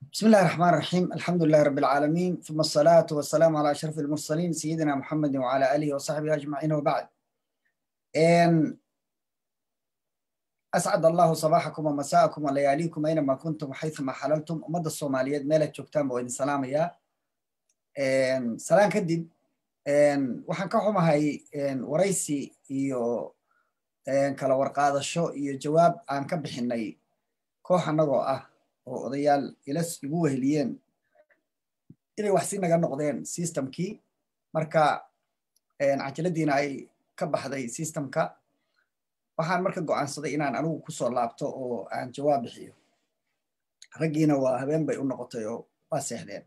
بسم الله الرحمن الرحيم الحمد لله رب العالمين ثم الصلاة والسلام على أشرف المرسلين سيدنا محمد وعلى آله وصحبه أجمعين وبعد إن أسعد الله صباحكم ومساءكم ولياليكم أينما كنتم وحيثما حللتم أمد الصومالية ميلة جوجتان بوين سلام يا إن سلام كدب إن وحن كحومهاي إن وريسي iyo kala warqaadasho iyo jawaab aan ka bixinay koox annagoo ah oo odayaal ilas igu weheliyeen inay wax si naga noqdeen systemkii marka cajaladiina ay ka baxday systemka waxaan marka go'aansaday inaan anigu kusoo laabto oo aan jawaab bixiyo raggiina waa habeen bay u noqotay oo waa seexdeen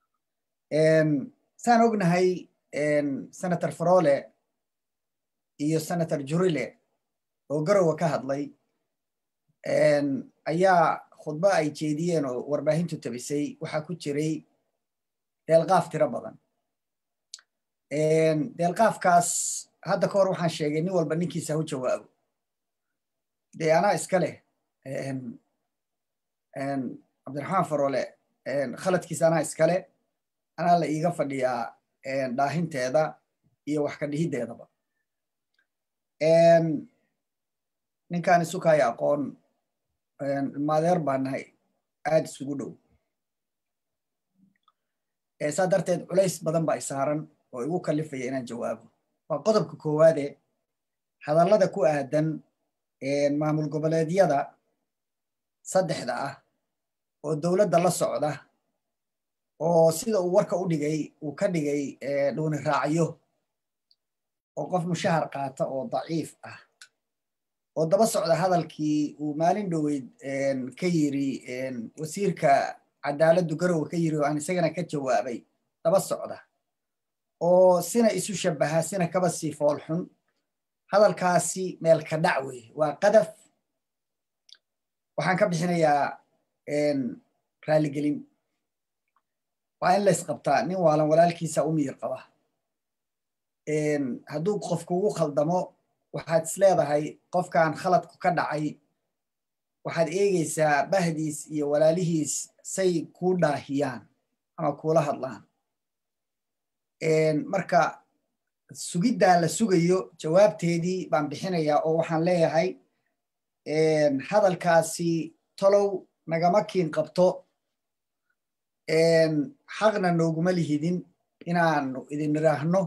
saan ognahay senator farole iyo senator jurile oo garowa ka hadlay ayaa khudbo ay jeediyeen oo warbaahintu tabisay waxaa ku jiray deelqaaf tiro badan deelqaafkaas hadda ka hor waxaan sheegay nin walba ninkiisa hu jawaabo dee anaa iska leh cabdiraxmaan farole khaladkiisa anaa iskale anaa la iiga fadhiyaa dhaahinteeda iyo wax ka dhihiddeedaba ninkaan isukaayo aqoon maadeer baa nahay aad isugu dhow saa darteed culays badan baa isaaran oo igu kalifaya inaan jawaabo waa qodobka koowaade hadallada ku aadan maamul goboleedyada saddexda ah oo dowladda la socda oo sida uu warka u dhigay uu ka dhigay dhuuni raacyo oo qof mushahar qaata oo daciif ah oo daba socda hadalkii uu maalin dhoweyd ka yiri wasiirka cadaaladdu garowe ka yiri oo aan isagana ka jawaabay daba socda oo sina isu shabaha sina kaba sii foolxun hadalkaasi meel ka dhac wey waa qadaf waxaan ka bixinayaa raaligelin waa in laysqabtaa nin waalan walaalkiisa u miyir qaba hadduu qof kugu khaldamo waxaad is leedahay qofkan khaladku ka dhacay waxaad eegaysaa bahdiis iyo walaalihiis say kuu dhaahiyaan ama kuula hadlaan marka sugiddaa la sugayo jawaabteedii baan bixinayaa oo waxaan leeyahay hadalkaasi tolow nagama kiin qabto xaqna nooguma lihidin inaanu idin idhaahno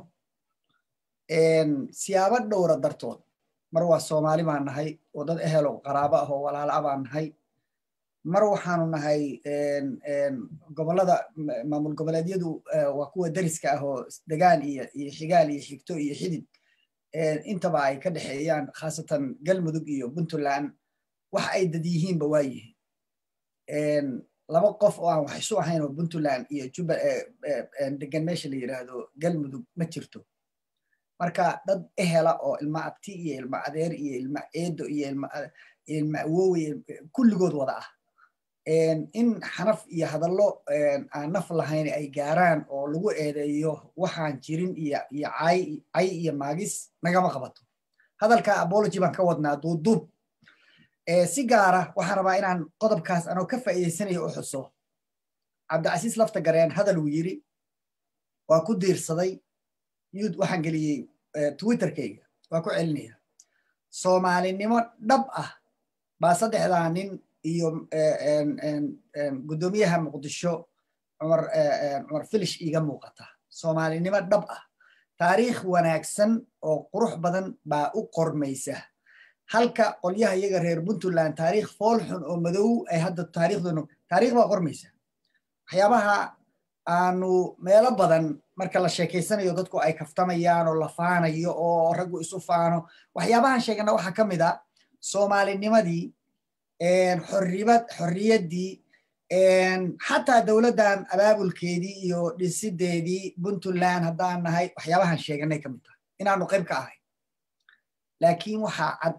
siyaabo dhowra dartood mar waa soomaali baan nahay oo dad ehel oo qaraabo ah oo walaala ah baan nahay mar waxaanu nahay gobolada maamul goboleedyadu waa kuwa deriska ah oo degaan iyo iyo xigaal iyo xigto iyo xidid intaba ay ka dhexeeyaan khaasatan galmudug iyo puntland wax ay dad yihiinba waa yihiin laba qof oo aan wax isu ahayn oo puntland iyo juba degan meesha la yidhaahdo galmudug ma jirto marka dad ehela oo ilma abti iyo ilma adeer iyo ilma eedo iyo ilma awowe kulligood wada ah in xanaf iyo hadallo aan naf lahayn ay gaaraan oo lagu eedeeyo waxaan jirin iyo iyo cay iyo maagis nagama qabato hadalka abology baan ka wadnaa duuduub si gaara waxaan rabaa inaan qodobkaas anoo ka faa'iidaysanayo u xuso cabdicasiis lafta gareen hadal uu yiri waa ku diirsaday yud waxaan geliyey twitterkayga waa ku celinaya soomaalinimo dhab ah baa saddexdaa nin iyo guddoomiyaha muqdisho cumar cumar filish iiga muuqata soomaalinimo dhab ah taariikh wanaagsan oo qurux badan baa u qormaysa halka qolyaha iyaga reer puntland taariikh fool xun oo madow ay hadda taariikhdoono taariikh baa qormaysa waxyaabaha aanu meelo badan marka la sheekaysanayo dadku ay kaftamayaan oo la faanayo oo raggu isu faano waxyaabahan sheegana waxaa ka mid a soomaalinimadii xorribad xorriyaddii xataa dowladdan abaabulkeedii iyo dhisideedii puntland haddaan nahay waxyaabahan sheeganay ka mid tahay inaanu qayb ka ahay laakiin waxaa cad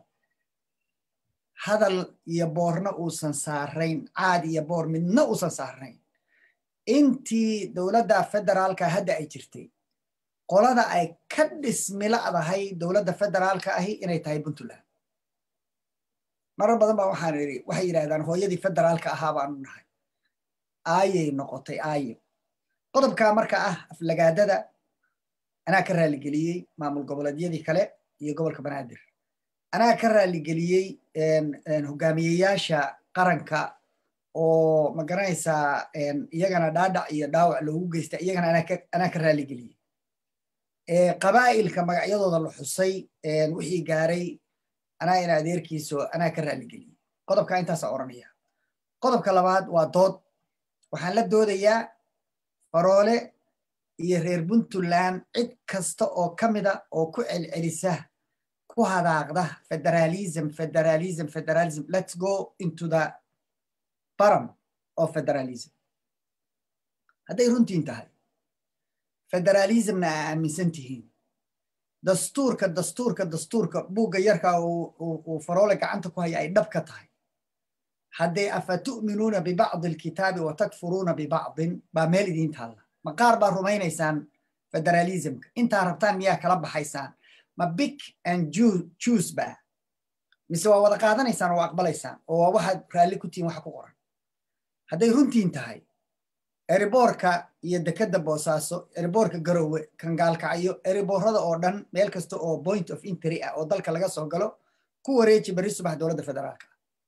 hadal iyo boorna uusan saarayn caad iyo boor midna uusan saarayn intii dowladda federaalka hadda ay jirtay qolada ay ka dhismila'dahay dowladda federaalka ahi inay tahay puntland marar badan baa waxaan idhi waxay yidhahdaan hooyadii federaalka ahaa baanu nahay aayay noqotay aayo qodobkaa marka ah aflagaadada anaa ka raaligeliyey maamul goboleedyadii kale iyo gobolka banaadir anaa ka raaligeliyey hogaamiyeyaasha qaranka oo ma garanaysaa iyagana dhaadhac iyo dhaawac loogu geysta iyagana anaa ka raaligeliyey qabaa'ilka magacyadooda la xusay wixii gaaray anaa ina adeerkiiso anaa ka raaligeliyey qodobka intaasaa odhanaya qodobka labaad waa dood waxaan la doodayaa faroole iyo reer puntland cid kasta oo ka mida oo ku celcelisa ku hadaaqda federalism federalism federalism let's go into the baram of federalism hadday runtiin tahay federalismna aa aaminsan tihiin dastuurka dastuurka dastuurka buugga yarka uu faroole gacanta ku haya ay dhab ka tahay hadday afa tu'minuuna bibacdi alkitaabi wa takfuruuna bibacdin baa meel idiin taalla ma qaar baa rumaynaysaan federalismka intaa rabtaan miyaa kala baxaysaan ma big and juice ba mise waa wada qaadanaysaan oo aqbalaysaan oo waa waxaad raalli ku tihiin waxa ku qoran hadday runtiin tahay eriboorka iyo dekadda boosaaso eriboorka garowe kangaalkacyo eriboorada oo dhan meel kasta oo point of intery ah oo dalka laga soo galo ku wareeji beri subax dowladda federaalka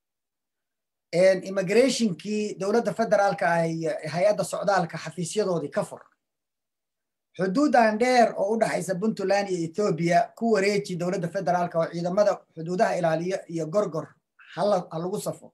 immigrationkii dowladda federaalka ah hay-adda socdaalka xafiisyadoodii ka fur xuduudan dheer oo u dhaxaysa puntland iyo ethoobiya ku wareeji dowladda federaalka oo ciidamada xuduudaha ilaaliya iyo gorgor ha lagu safo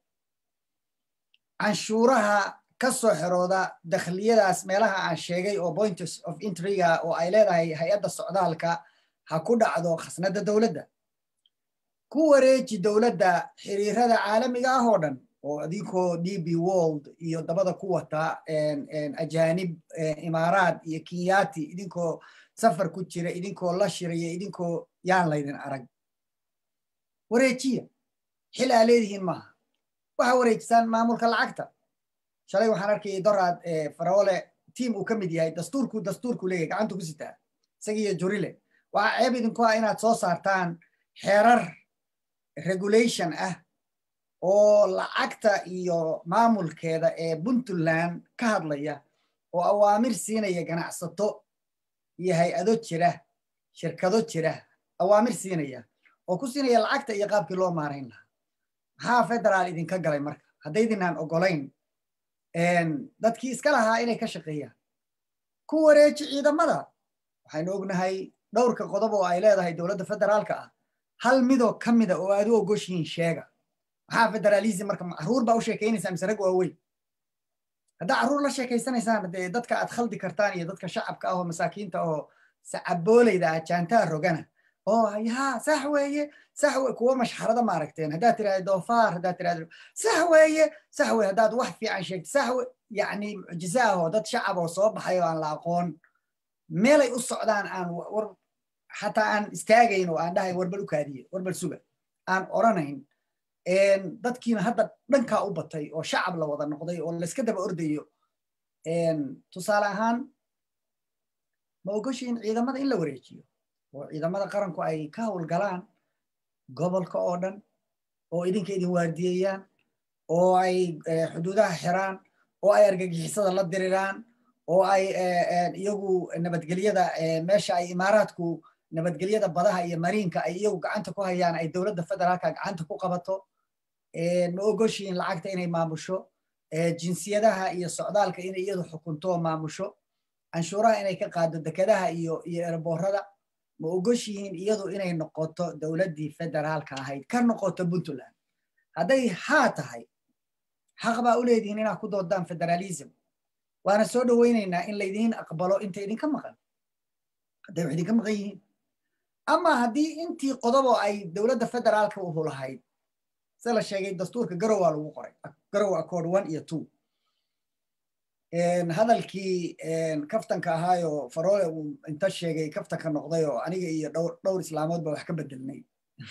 canshuuraha ka soo xerooda dakhliyadaas meelaha aan sheegay oo points of entryga oo ay leedahay hay-adda socdaalka ha ku dhacdo khasnadda dowladda ku wareeji dowladda xiriirada caalamiga ah oo dhan oo idinkoo db world iyo dabada ku wata ajanib imaaraad iyo kinyati idinkoo safar ku jira idinkoo la shiraya idinkoo yaan laydin arag wareejiya xil aa leedihiin maaha waxa wareejisaan maamulka lacagta shalay waxaan arkayay doraad faroole tiim uu ka mid yahay dastuurku dastuurku leeyahay gacanta ku sitaa isagiiyo jurile waxaa ceeb idinku ah inaad soo saartaan xeerar regulation ah oo lacagta iyo maamulkeeda ee puntland ka hadlaya oo awaamir siinaya ganacsato iyo hay-ado jira shirkado jira awaamir siinaya oo ku siinaya lacagta iyo qaabkii loo maarayn lahaa maxaa federaal idinka galay marka haddaydinaan ogolayn dadkii iska lahaa inay ka shaqeeyaan ku wareeji ciidamada waxaynu ognahay dhowrka qodob oo ay leedahay dowladda federaalka ah hal midoo ka mida oo aad u ogoshihiin sheega maxaa federalism marka caruur baa u sheekaynaysaa mise rag waaweyn haddaa carruur la sheekaysanaysaan dee dadka aad khaldi kartaan iyo dadka shacabka ah oo masaakiinta oo sacaboolayda ah jaantaa rogana oo yaa sax weeye sax we kuwa mashxarada ma aragteen haddaad tirahda doofaar haddaad tirahda sax weeye sax weye haddaad wax fiican sheegto sax we yacni mucjize ah oo dad shacab oo soo baxay oo aan la aqoon meelay u socdaan aan war xataa aan istaagayn oo aan dhahay warbal u kaadiye warbal suga aan oranayn dadkiina hadda dhankaa u batay oo shacab la wada noqday oo layska daba ordayo tusaale ahaan ma ogoshiin ciidamada in la wareejiyo oo ciidamada qaranku ay ka howlgalaan gobolka oo dhan oo idinka idin waardiyeeyaan oo ay xuduudaha xiraan oo ay argagixisada la diriraan oo ay iyagu nabadgelyada meesha ay imaaraadku nabadgelyada badaha iyo mariinka ay iyagu gacanta ku hayaan ay dowladda federaalka gacanta ku qabato ma ogoshiin lacagta inay maamusho jinsiyadaha iyo socdaalka inay iyadu xukunto maamusho canshuuraha inay ka qaado dekedaha iyo iyo erboorada ma ogoshihiin iyadu inay noqoto dowladdii federaalka ahayd ka noqoto puntland hadday haa tahay xaq baa u leedihiin inaad ku doodaan federalism waana soo dhoweynaynaa in laydiin aqbalo inta idinka maqan hadday wax idinka maqan yihiin ama haddii intii qodoboo ay dowladda federaalka uhu lahayd se la sheegay dastuurka garowaa lagu qoray garow accord one iyo two hadalkii kaftanka ahaayoo faroole uu inta sheegay kaftanka noqday oo aniga iyo dhowr islaamood ba wax ka bedelnay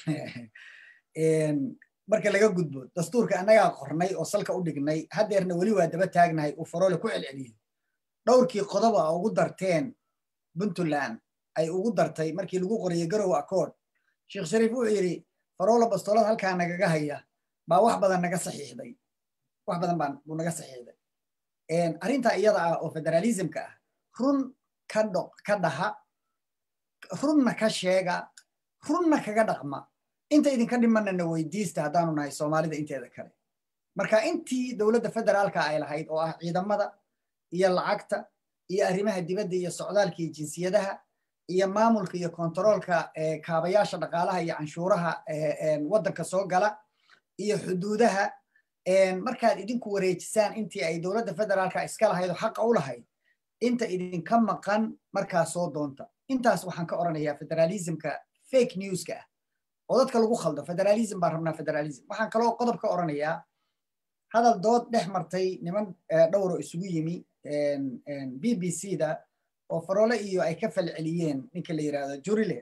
marka laga gudbo dastuurka annagaa qornay oo salka u dhignay haddeerna weli waa daba taagnahay uu faroole ku celceliyo dhowrkii qodoba ugu darteen puntland ay ugu dartay markii lagu qoriyey garow accord sheekh shariif wuxuu yidhi faroole bastoolad halkaa nagaga haya baa wax badan naga saxiixday wax badan baa buu naga saxiixday arrinta iyada ah oo federalismka ah run ka dho ka dhaha runna ka sheega runna kaga dhaqma inta idinka dhimanana weydiista haddaanu nahay soomaalida inteeda kale marka intii dowladda federaalka ay lahayd oo ah ciidamada iyo lacagta iyo arrimaha dibadda iyo socdaalka iyo jinsiyadaha iyo maamulka iyo kontaroolka kaabayaasha dhaqaalaha iyo canshuuraha waddanka soo gala iyo xuduudaha markaad idinku wareejisaan intii ay dowladda federaalka iska lahayd oo xaqa u lahayd inta idinka maqan markaa soo doonta intaas waxaan ka oranayaa federalismka fake newska ah oo dadka lagu khaldo federalism baan rabnaa federalism waxaan kaloo qodob ka oranayaa hadal dood dhex martay niman dhowro isugu yimi b b c da oo farole iyo ay ka falceliyeen ninka la yidhahdo jurile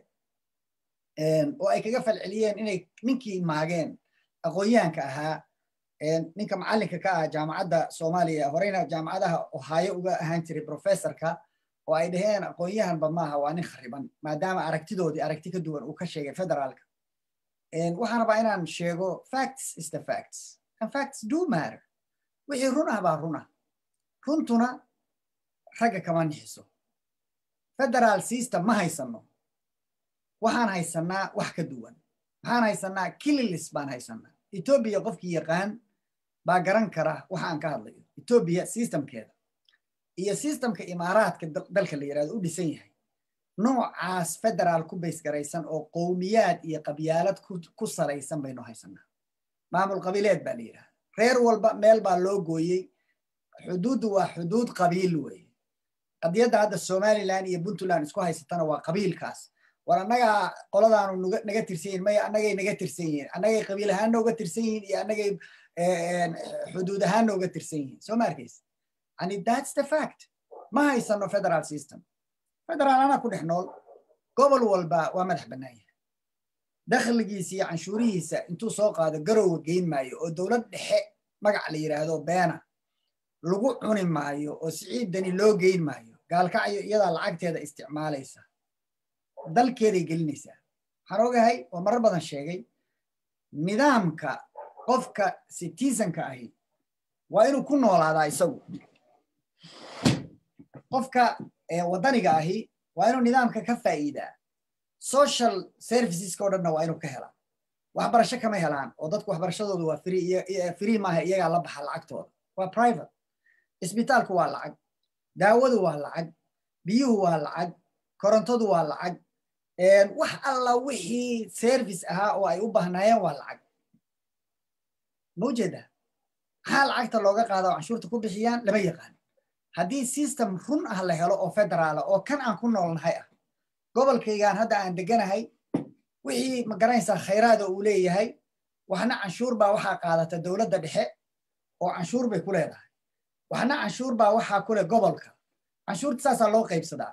oo ay kaga falceliyeen inay ninkii maageen aqoonyahanka ahaa ninka macallinka ka ah jaamacadda soomaaliya horeyna jaamacadaha ohaayo uga ahaan jiray professorka oo ay dhaheen aqoonyahanba maaha waa nin khariban maadaama aragtidoodii aragti ka duwan uu ka sheegay federaalka waxaan rabaa inaan sheego facts is the facts and facts do matter wixii run ah baa run ah runtuna ragga kama nixiso federal system ma haysanno waxaan haysannaa wax ka duwan waxaan haysannaa kililis baan haysannaa etoobiya qofkii yaqaan baa garan kara waxa aan ka hadlayo etoobiya systemkeeda iyo systemka imaaraadka dalka la yidhahdo u dhisan yahay noocaas federaal ku baysgaraysan oo qowmiyaad iyo qabyaalad ku salaysan baynu haysannaa maamul qabiileed baa la yidhahda reer walba meel baa loo gooyey xuduuddu waa xuduud qabiil weeye qadiyadda hadda somalilan iyo puntland isku haysatana waa qabiilkaas war annagaa qoladaanu naga tirsan yihin maya annagay naga tirsan yihiin annagay qabiil ahaanna uga tirsan yihiin iyo annagay xuduud ahaanna uga tirsan yihiin soo ma arkaysa yani that's the fact ma haysano federal system federal anaa ku dhex nool gobol walba waa madax bannaan yahay dakhligiisa iyo canshuurihiisa intuu soo qaado garowa geyn maayo oo dowlad dhexe magac la yidhaahdo beena lagu cuni maayo oo siciiddani loo geyn maayo gaalkacyo iyadaa lacagteeda isticmaalaysa dalkeeday gelinaysaa waxaan ogahay oo marar badan sheegay nidaamka qofka citizenka ahi waa inuu ku noolaadaa isagu qofka waddaniga ahi waa inuu nidaamka ka faa'iidaa social serviceska o dhanna waa inuu ka helaa waxbarasho kama helaan oo dadku waxbarashadoodu waa free maaha iyagaa la baxa lacagtooda waa private isbitaalku waa lacag daawadu waa lacag biyuhu waa lacag korontadu waa lacag wax alla wixii service ahaa oo ay u baahnaayeen waa lacag ma ujeedaa maxaa lacagta looga qaada oo canshuurta ku bixiyaan lama yaqaan haddii system run ah la helo oo federaala oo kan aan ku noolnahay ah gobolkaygaan hadda aan deganahay wixii ma garanaysaa khayraada uu leeyahay waxna canshuur baa waxaa qaadata dowladda dhexe oo canshuur bay ku leedahay waxna canshuur baa waxaa ku leh gobolka canshuurta saasaa loo qaybsadaa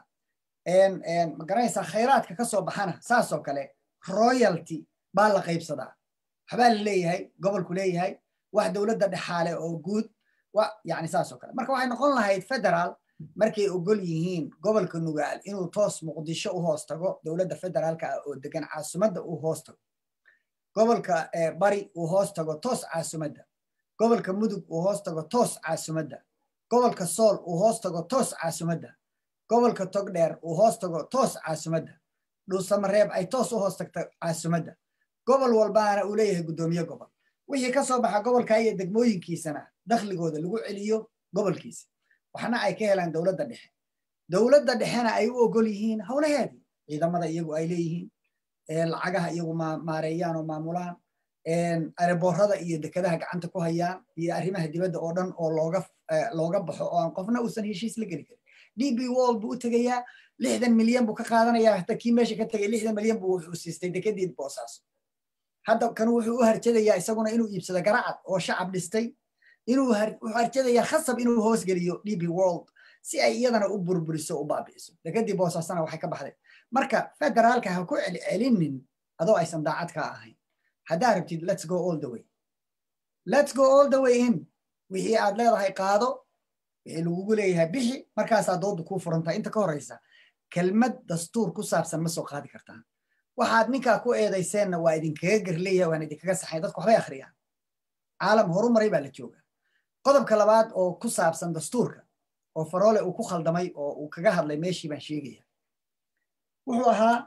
ma garanaysaa khayraadka ka soo baxana saasoo kale royalty baa la qaybsadaa waxbaa la leeyahay gobolku leeyahay wax dowladda dhexaale oo guud yani saasoo kale marka waxay noqon lahayd federaal markay ogol yihiin gobolka nugaal inuu toos muqdisho u hoos tago dowladda federaalka ah oo degan caasimadda uu hoos tago gobolka bari uu hoos tago toos caasimadda gobolka mudug uu hoos tago toos caasimadda gobolka sool uu hoos tago toos caasimadda gobolka togdheer uu hoos tago toos caasimadda dhuusamareeb ay toos u hoos tagta caasimadda gobol walbaana uu leeyahay guddoomiye gobol wixii ka soo baxa gobolka iyo degmooyinkiisana dakhligooda lagu celiyo gobolkiisa waxna ay ka helaan dowladda dhexe dowladda dhexena ay u ogol yihiin howlaheedii ciidamada iyagu ay leeyihiin lacagaha iyagu maareeyaan oo maamulaan areboorada iyo dekadaha gacanta ku hayaan iyo arrimaha dibadda oo dhan oo looga looga baxo oo aan qofna uusan heshiis la geli karin d b wall buu u tegayaa lixdan milyan buu ka qaadanayaa hata kii meesha ka tegay lixdan milyan buu wuxuu siistay dekadii boosaaso hadda kan wuxuu u harjadayaa isaguna inuu iibsado garacad oo shacab dhistay inuu wuxuu harjadayaa khasab inuu hoosgeliyo d b world si ay iyadana u burburiso u baabi'iso dekadii boosaasana waxay ka baxday marka federaalka ha ku celcelinin adoo aysan daacad ka ahayn haddaa rabtid let's go all the way let's go all the way in wixii aad leedahay qaado wixii lagugu leeyahay bixi markaasaa doodu kuu furantaa inta ka horeysa kelmad dastuur ku saabsan ma soo qaadi kartaan waxaad ninkaa ku eedayseenna waa idinkaga gerleeyahay waan idinkaga saxay dadku waxbay akhriyaan caalam horumaray baa la jooga qodobka labaad oo ku saabsan dastuurka oo faroole uu ku khaldamay oo uu kaga hadlay meeshii baan sheegaya wuxuu ahaa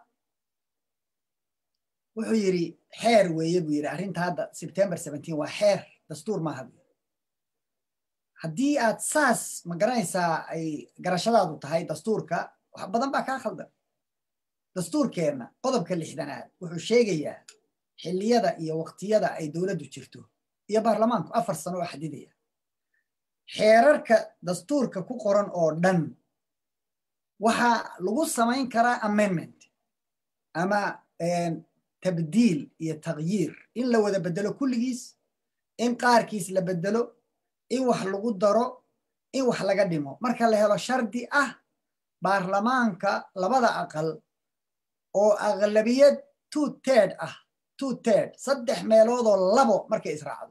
wuxuu yidhi xeer weeye buu yidhi arrinta hadda sebtember waa xeer dastuur maaha buu haddii aad saas ma garanaysaa ay garashadaadu tahay dastuurka wax badan baa kaa khaldan dastuurkeenna qodobka lixdanaad wuxuu sheegayaa xilliyada iyo waqtiyada ay dowladdu jirto iyo baarlamaanku afar sano oo xadidaya xeerarka dastuurka ku qoran oo dhan waxaa lagu samayn karaa amendment ama tabdiil iyo takhyiir in la wada bedelo kulligiis in qaarkiis la bedelo in wax lagu daro in wax laga dhimo marka la helo shardi ah baarlamaanka labada aqal oo aqlabiyad two tird ah two tird saddex meeloodoo labo markay israacdo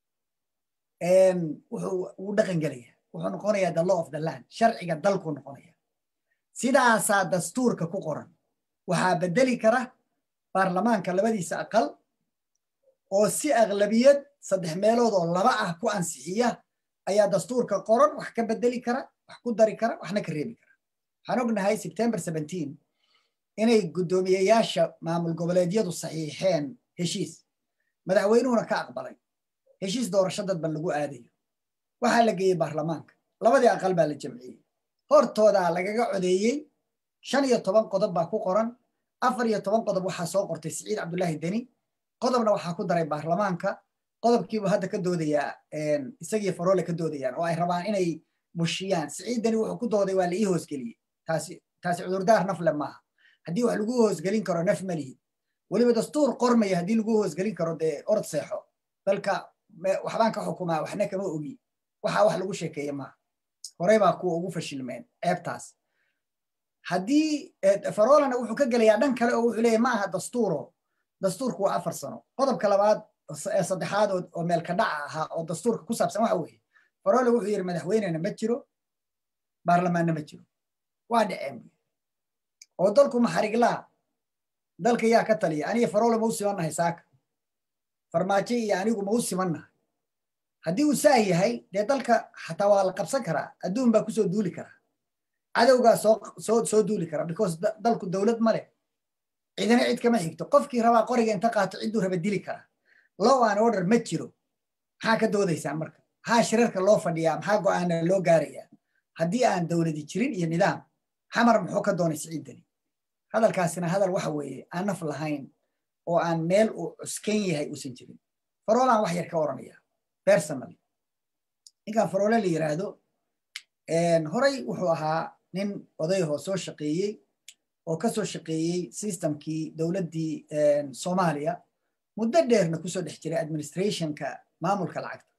wuxuu wuu dhaqan gelaya wuxuu noqonayaa the law of the land sharciga dalku noqonaya sidaasaa dastuurka ku qoran waxaa bedeli kara baarlamaanka labadiisa aqal oo si aqlabiyad saddex meelood oo laba ah ku ansixiya ayaa dastuurka qoran wax ka bedeli kara wax ku dari kara waxna ka reebi kara waxaan ognahay sebtember inay guddoomiyeyaasha maamul goboleedyadu saxiixeen heshiis madaxweynuhuna ka aqbalay heshiis doorasho dadban lagu aadayo waxaa la geeyey baarlamaanka labadii aqal baa la jamciyey hortoodaa lagaga codeeyey shan iyo toban qodob baa ku qoran afar iyo toban qodob waxaa soo qortay siciid cabdullaahi deni qodobna waxaa ku daray baarlamaanka qodobkiibu hadda ka doodayaa isagii faroole ka doodayaan oo ay rabaan inay bushiyaan siciid deni wuxuu ku dooday waa la ii hoosgeliyey taasi taasi cudurdaar nafle maaha haddii wax lagu hoosgelin karo naf ma lihid weliba dastuur qormaya haddii lagu hoosgelin karo dee orod seexo dalka waxbaan ka xukumaa waxna kama ogi waxa wax lagu sheekeeye maaha horey baa kuwa ugu fashilmeen ceebtaas haddii farolana wuxuu ka gelayaa dhan kale oo wuxuu leeyahy ma aha dastuuro dastuurku waa afar sano qodobka labaad saddexaad oo meelka dhaca ahaa oo dastuurka ku saabsan waxa weeye farole wuxuu yidhi madaxweynena ma jiro baarlamaanna ma jiro waa dhaceen oo dalku maxariglaa dalka yaa ka taliya aniga farole ma u simannahay saaka farmaajo iyo anigu ma u simannahay haddii uu saa yahay dee dalka xataa waa la qabsan karaa adduun baa kusoo duuli karaa cadowgaa soo soo duuli kara because dalku dowlad ma leh cidina cid kama xigto qofkii rabaa qoriga inta qaato cidduu raba dili karaa low an order ma jiro maxaa ka doodaysaan marka maxaa shirarka loo fadhiyaa maxaa go'aana loo gaarayaa haddii aan dowladi jirin iyo nidaam xamar muxuu ka doonay siciiddani hadalkaasina hadal waxa weeye aan naf lahayn oo aan meel uu cuskan yahay uusan jirin faroolaan wax yar ka oranaya personally ninkan faroole la yiraahdo horey wuxuu ahaa nin odayahoo soo shaqeeyey oo ka soo shaqeeyey systemkii dowladdii soomaaliya muddo dheerna kusoo dhex jiray administrationka maamulka lacagta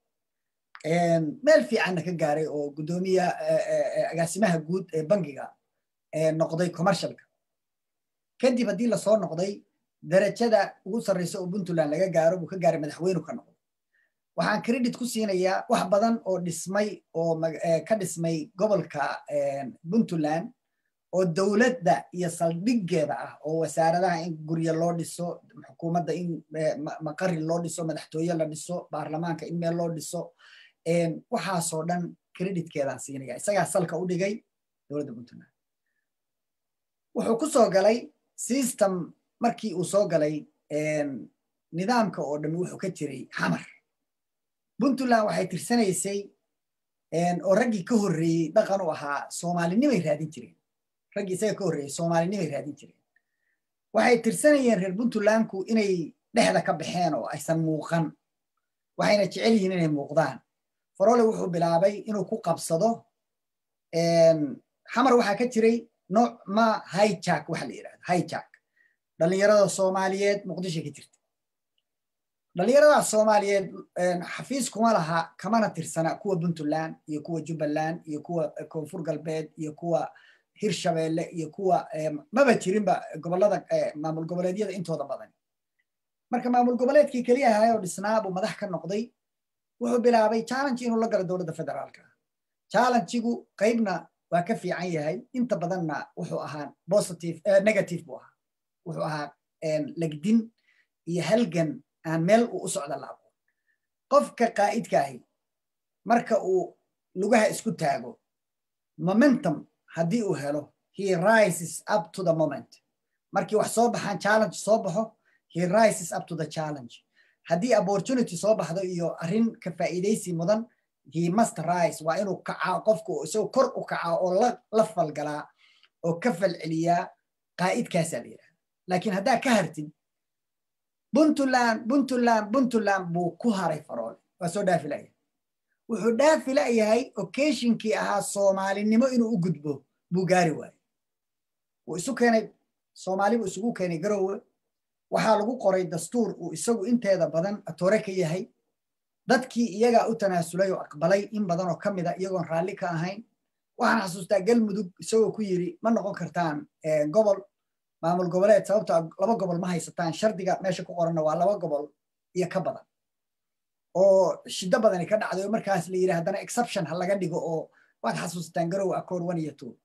meel fiicanna ka gaaray oo guddoomiya agaasimaha guud ee bangiga noqday commercialka kadib haddii lasoo noqday darajada ugu sarreysa oo puntland laga gaaro buu ka gaaray madaxweynu ka noqday waxaan credit ku siinayaa wax badan oo dhismay oo ka dhismay gobolka puntland oo dowladda iyo saldhiggeeda ah oo wasaaradaha in guryo loo dhiso xukuumadda in maqari loo dhiso madaxtooye la dhiso baarlamaanka in meel loo dhiso waxaasoo dhan creditkeedaan siinaya isagaa salka u dhigay dowladda puntland wuxuu ku soo galay system markii uu soo galay nidaamka oo dhammi wuxuu ka jiray xamar puntland waxay tirsanaysay oo raggii ka horreeyey dhaqan u ahaa soomaalinimay raadin jireen raggii isaga ka horreeyey soomaalinimay raadin jireen waxay tirsanayeen reer puntlandku inay dhexda ka baxeen oo aysan muuqan waxayna jecel yihiin inay muuqdaan farole wuxuu bilaabay inuu ku qabsado xamar waxaa ka jiray nooc ma hijack waxa la yidhahda hijack dhallinyarada soomaaliyeed muqdisho ka jirta dhallinyarada soomaaliyeed xafiis kuma laha kamana tirsana kuwa puntland iyo kuwa jubbaland iyo kuwa koonfur galbeed iyo kuwa hirshabeelle iyo kuwa maba jirinba gobolada maamul goboleedyada intooda badan marka maamul goboleedkii keliya ahay oo dhisnaa buu madax ka noqday wuxuu bilaabay challenge inuu la galo dowladda federaalka challengigu qaybna waa ka fiican yahay inta badanna wuxuu ahaa positive negative buu ahaa wuxuu ahaa legdin iyo halgan aan meel uu u socda la aqoon qofka qaa'idka ahi marka uu lugaha isku taago momentum haddii uu helo he rises up to the moment markii wax soo baxaan challenge soo baxo he rises up to the challenge haddii opportunity soo baxdo iyo arrin ka faa'iidaysi mudan he must rise waa inuu kacaa qofku isagoo kor u kacaa oo la falgalaa oo ka falceliyaa qaa'idkaasaa la yidhahda laakiin haddaa ka hartid puntland puntland puntland buu ku haray faroole waa soo dhaafi la'yahay wuxuu dhaafi la'yahay occasionkii ahaa soomaalinimo inuu u gudbo buu gaari waayey wuu isu keenay soomaali buu isugu keenay garowe waxaa lagu qoray dastuur uu isagu inteeda badan atoore ka yahay dadkii iyagaa u tanaasulay oo aqbalay in badan oo ka mida iyagoon raalli ka ahayn waxaan xasuustaa galmudug isagoo ku yiri ma noqon kartaan gobol maamul goboleed sababto laba gobol ma haysataan shardiga meesha ku qoranna waa laba gobol iyo ka badan oo shiddo badani ka dhacday oo markaas la yidhi haddana exception ha laga dhigo oo waad xasuustaan garow accord one iyo two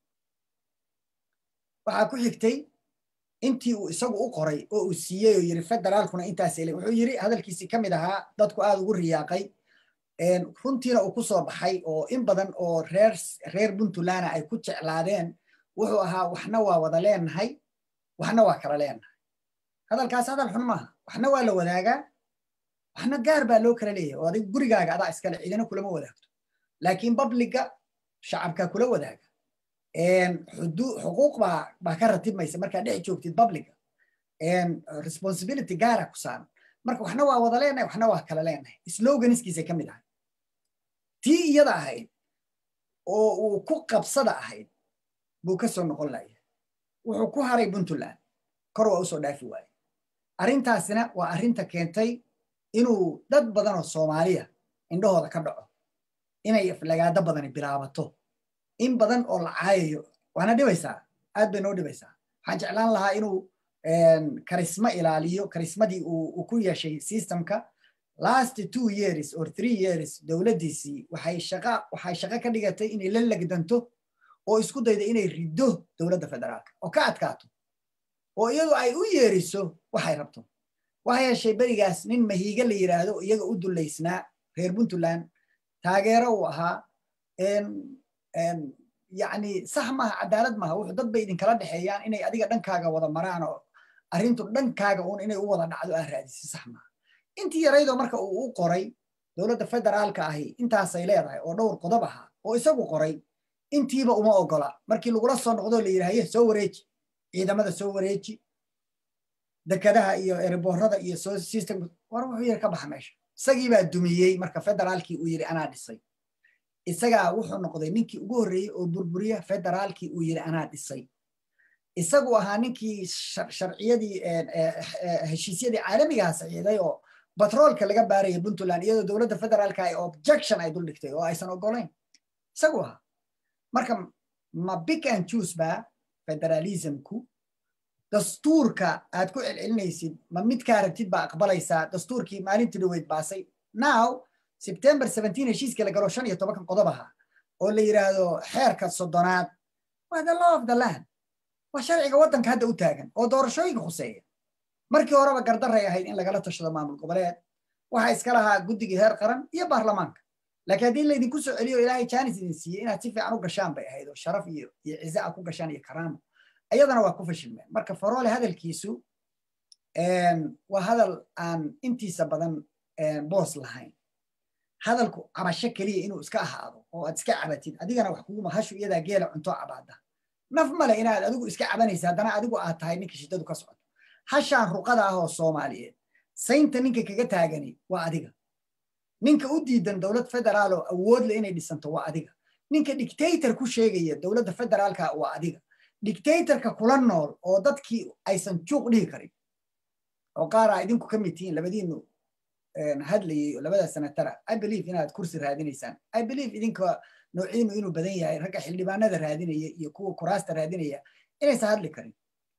waxaa ku xigtay intii uu isagu u qoray oo uu siiyey oo yiri federaalkuna intaas ele wuxuu yiri hadalkiisii ka mid ahaa dadku aad ugu riyaaqay runtiina uu ku soo baxay oo in badan oo reer reer puntlandna ay ku jeclaadeen wuxuu ahaa waxna waa wada leenahay waxna waa kala leenahay hadalkaas hadal xun maaha waxna waa la wadaagaa waxna gaar baa loo kala leeyahay oo adig gurigaaga adaa iskale cidina kulama wadaagto laakiin babliga shacabkaa kula wadaaga xuquuq baa baa ka ratibmaysa markaa dhex joogtid babliga responsibility gaara ku saaran marka waxna waa wada leenahay waxna waa kala leenahay sloganiskiisay ka mid ahay tii iyada ahayd oo uu ku qabsada ahayd buu ka soo noqon laya wuxuu ku haray puntland kor waa usoo dhaafi waaye arrintaasina waa arrinta keentay inuu dad badan oo soomaaliya indhahooda ka dhaco inay aflagaado badani bilaabato in badan oo la caayayo waana dhibaysaa aad bay noo dhibaysaa waxaan jeclaan lahaa inuu karisma ilaaliyo karismadii uu ku yeeshay systemka last two years or three years dowladdiisii waxay shaqa waxay shaqo ka dhigatay inay la legdanto oo isku dayda inay riddo dowladda federaalka oo ka adkaato oo iyadu ay u yeeriso waxay rabto waxa yeeshay berigaas nin mahiiga la yidhaahdo iyaga u dullaysnaa reer puntland taageero uu ahaa yani sax maaha cadaalad maaha wuxuu dad bay idinkala dhexeeyaan inay adiga dhankaaga wada maraan oo arrintu dhankaaga uun inay u wada dhacdo aa raadisi sax maaha intii yaraydoo marka uu u qoray dowladda federaalka ahi intaasay leedahay oo dhowr qodob ahaa oo isagu qoray intiiba uma ogola markii lagula soo noqdoo la yidhahaye soo wareeji ciidamada soo wareeji dekadaha iyo ereboorada iyo soo system war wuxuu yiri ka baxa meesha isagii baa dumiyey marka federaalkii uu yiri anaa dhisay isagaa wuxuu noqday ninkii ugu horreeyey oo burburiya federaalkii uu yiri anaa dhisay isagu ahaa ninkii sharciyadii heshiisyadii caalamigaha saxiiday oo batroolka laga baaraya puntland iyadoo dowladda federaalka ay objection ay duldhigtay oo aysan ogolayn isagu ahaa marka ma big and choose ba federalismku dastuurka aad ku celcelinaysid ma midkaa rabtid baa aqbalaysaa dastuurkii maalintii dhaweyd baasay now september seventeen heshiiska la galo shan iyo tobankan qodob ahaa oo la yidhaahdo xeerka soddonaad waa the law of the land waa sharciga waddanka hadda u taagan oo doorashooyinka khuseeya markii horeba gardaray ahayd in lagala tashado maamul goboleed waxaa iska lahaa guddigii heer qaran iyo baarlamaanka laakiin haddii laydinku soo celiyo ilaahay jaanis idin siiyey inaad si fiican u gashaan bay ahayd oo sharaf iyo iyo cize a ku gashaan iyo karaamo ayadana waa ku fashilmeen marka faroole hadalkiisu waa hadal aan intiisa badan boos lahayn hadalku cabasho keliya inuu iska ahaado oo aad iska cabatid adigana wax kuguma hashu iyadaa geela cunto cabaada naf male inaad adigu iska cabanaysa haddana adigu aad tahay ninka shiddadu ka socoto hashaan ruqada ah oo soomaaliyeed saynta ninka kaga taagani waa adiga ninka u diidan dowlad federaal oo awoodle inay dhisanto waa adiga ninka dictator ku sheegaya dowladda federaalka waa adiga dictatorka kula nool oo dadkii aysan juuq dhihi karin oo qaaraa idinku ka mid tihiin labadiinu hadlayay labada sanatara i believe inaad kursi raadinaysaan i believe idinka noociinu inuu badan yahay ragga xildhibaanada raadinaya iyo kuwa kuraasta raadinaya inaysan hadli karin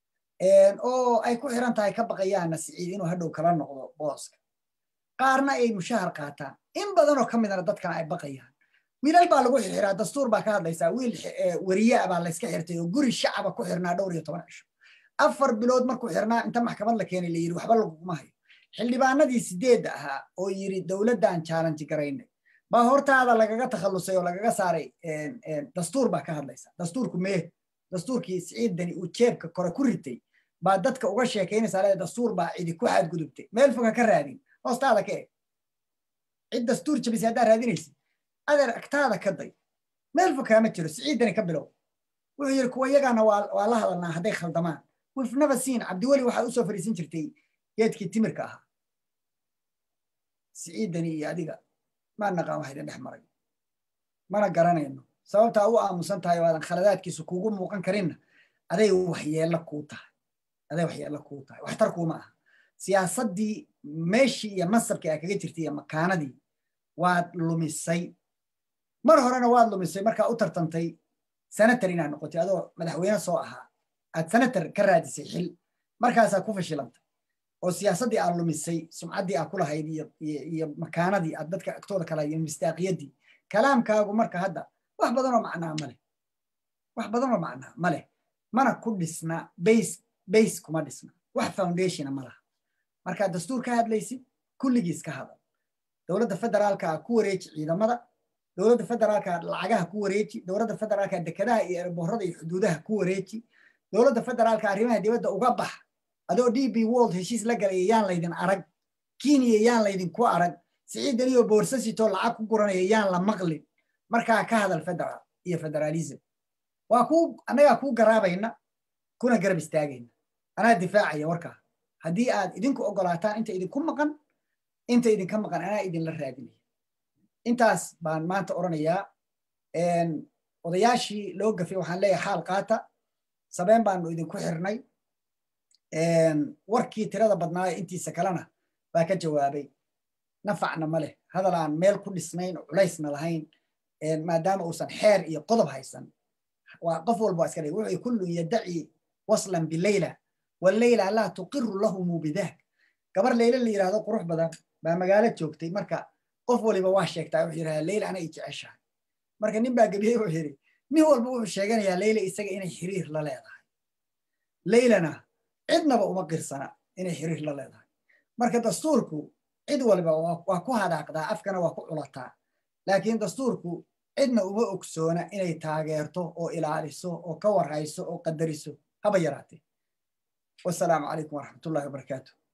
oo ay ku xiran tahay ka baqayaana siciid inuu hadhow kala noqdo booska qaarna ay mushahar qaataan in badanoo ka midana dadkana ay baqayaan wiilal baa lagu xirxiraa dastuur baa ka hadlaysaa wiil wariyaa baa layska xirtay oo guri shacaba ku xirnaa dhowr iyo toban cisho afar bilood markuu xirnaa inta maxkamad la keenay la yiri waxba laguma hayo xildhibaanadii sideedda ahaa oo yiri dowladdan challenge garaynay baa hortaada lagaga takhallusay oo lagaga saaray dastuur baa ka hadlaysa dastuurku mee dastuurkii siciidani uu jeebka kore ku ritay baa dadka uga sheekaynaysaa leeda dastuur baa cidi ku xadgudubtay meel foga ka raadin hoostaada ka eg cid dastuur jabisay haddaa raadinaysid adeer agtaada ka day meel fog kaama jiro siciidani ka bilow wuxuu yidhi kuwa iyagaana waa la hadalnaa hadday khaldamaan wif never seen cabdiweli waxaad usoo fariisin jirtay geedkii timirka ahaa siciidani iyo adiga maa naqaan wax idin dhex maray mana garanayno sababtaa u aamusan tahay oo aadan khaladaadkiisu kuugu muuqan karinna aday waxyeello kuu tahay aday waxyeello kuu tahay waxtar kuuma aha siyaasaddii meeshii iyo masabkii aa kaga jirtay iyo makaanadii waad lumisay mar horena waad lumisay markaa u tartantay senator inaad noqotay adoo madaxweyne soo ahaa aad senator ka raadisay xil markaasaa ku fashilantay oo siyaasaddii aad lumisay sumcaddii aad ku lahayd iyo makaanadii aad dadka agtooda kala iyo mistaaqiyaddii kalaamkaagu marka hadda wax badanoo macnaa ma leh wax badanoo macnaa ma leh mana ku dhisna base base kuma dhisna wax foundationa ma laha markaad dastuur ka hadlaysid kulligiis ka hadal dowladda federaalka ku wareeji ciidamada dowladda federaalka lacagaha ku wareeji dowladda federaalka dekedaha iyo erboorada iyo xuduudaha ku wareeji dowladda federaalka arrimaha dibadda uga bax adoo d b world heshiis la galaya yaan laydin arag kenya yaan laydinku arag siciidaniyoo boorsasitoo lacag ku guranaya yaan la maqlin markaa ka hadal federaal iyo federalism waa kuu annagaa kuu garaabayna kuna garab istaagayna anaa difaacaya warkaa haddii aad idinku ogolaataan inta idinku maqan inta idinka maqan anaa idinla raadinaya intaas baan maanta odhanayaa odayaashii loo gafay waxaan leeyahay xaal qaata sabeen baanu idinku xirnay warkii tirada badnaayo intiisa kalena baa ka jawaabay nafacna ma leh hadal aan meel ku dhisnayn oo culaysna lahayn maadaama uusan xeer iyo qodob haysan waa qof walba waa iska dhig wuxuu kullun yadaci waslan bileyla waleyla laa tuqiru lahumu bidaak gabar leyle la yidhahdo qurux badan baa magaalo joogtay marka qof waliba waa sheegtaa wuxuu yidhahdaa leyla ana i jeceshahay marka nin baa gebiyey wuxuu yidhi nin walba wuxuu sheeganayaa leyla isaga inay xiriir la leedahay leylana cidnaba uma qirsana inay xiriir la leedahay marka dastuurku cid waliba waa ku hadaaqdaa afkana waa ku culataa laakiin dastuurku cidna uma ogsoona inay taageerto oo ilaaliso oo ka warhayso oo qadariso haba yaraatee wasalaamu calaykum waraxmatullahi wabarakaatu